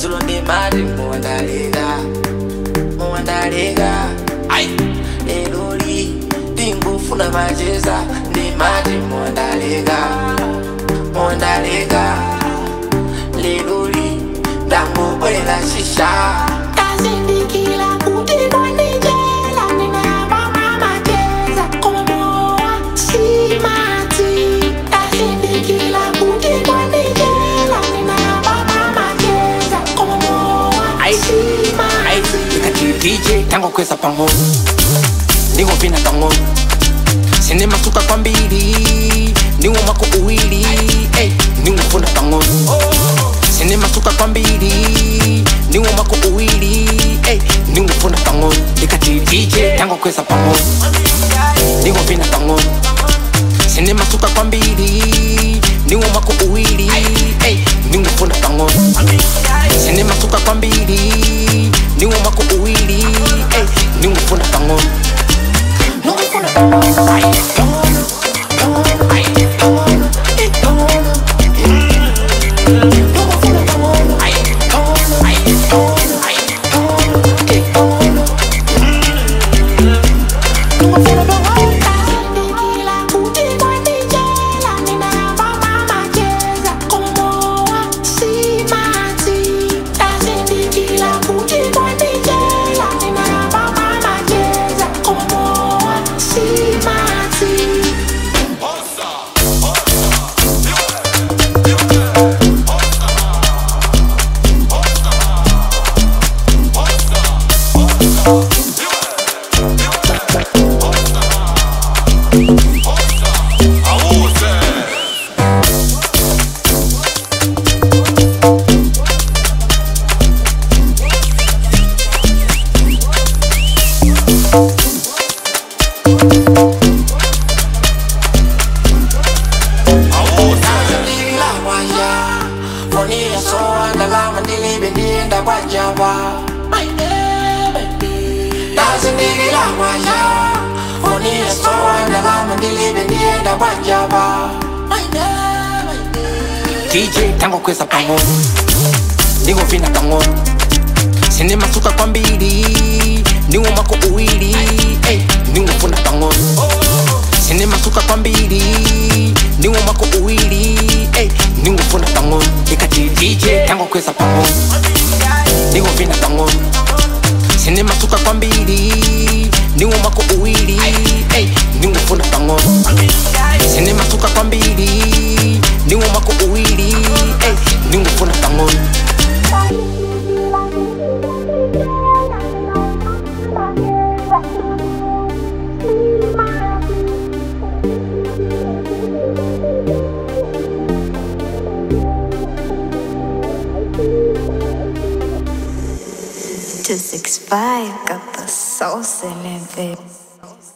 zulo ndi mati muwandaleka muwandaleka ai leloli ndingufuna macheza ndi mati muwandaleka muwandaleka leloli ndangobwela shisha Kazindikila kuti kwanijela ninayabama macheza komoa simati Kazindikila kuti kwanijela ninayabama macheza komoa Ai, ai, simati ikati DJ tango kweza pang'ono ndingopina pang'ono sine masuka kwambiri ndiwo mako uwili ey, ndingofuna pang'ono sine masuka kwambiri ndiwo mako uwili ey, ndingofuna pang'ono ikati DJ tango kweza pang'ono ndingopina pang'ono sine masuka kwambiri ndiwo mako uwili ey, ndingofuna pang'ono sine masuka kwambiri ndiwo mako uwili ey, ndingofuna pang'ono ndingofuna pang'ono Ai, pang'ono, pang'ono, ai, pang'ono, eh, pang'ono, mm. Ndingofuna pang'ono Ai, pang'ono, ai, pang'ono, ai, pang'ono, eh, pang'ono, mm. Ndingofuna pang'ono Kazindikila kuti kwanijela ninayabama macheza komoa simati Kazindikila kuti kwanijela ninayabama macheza komoa simati Ndazindikila kwanja Fonila soa ndalama ndilibe ndienda kwa java Ndazindikila kwanja Fonila soa ndalama ndilibe ndienda kwa java DJ tango kweza pang'ono ndingovina pang'ono sine masuka kwambiri ndiwo mako uwili ey, ndingofuna pang'ono sine masuka kwambiri ndiwo mako uwili ey, ndingofuna pang'ono ikati DJ tango kweza pang'ono ndingovina pang'ono sine masuka kwambiri ndiwo mako uwili ey, ndingofuna pang'ono sine masuka kwambiri ndiwo mako uwili ey, ndingofuna pang'ono Two six five got the sauce in it, baby.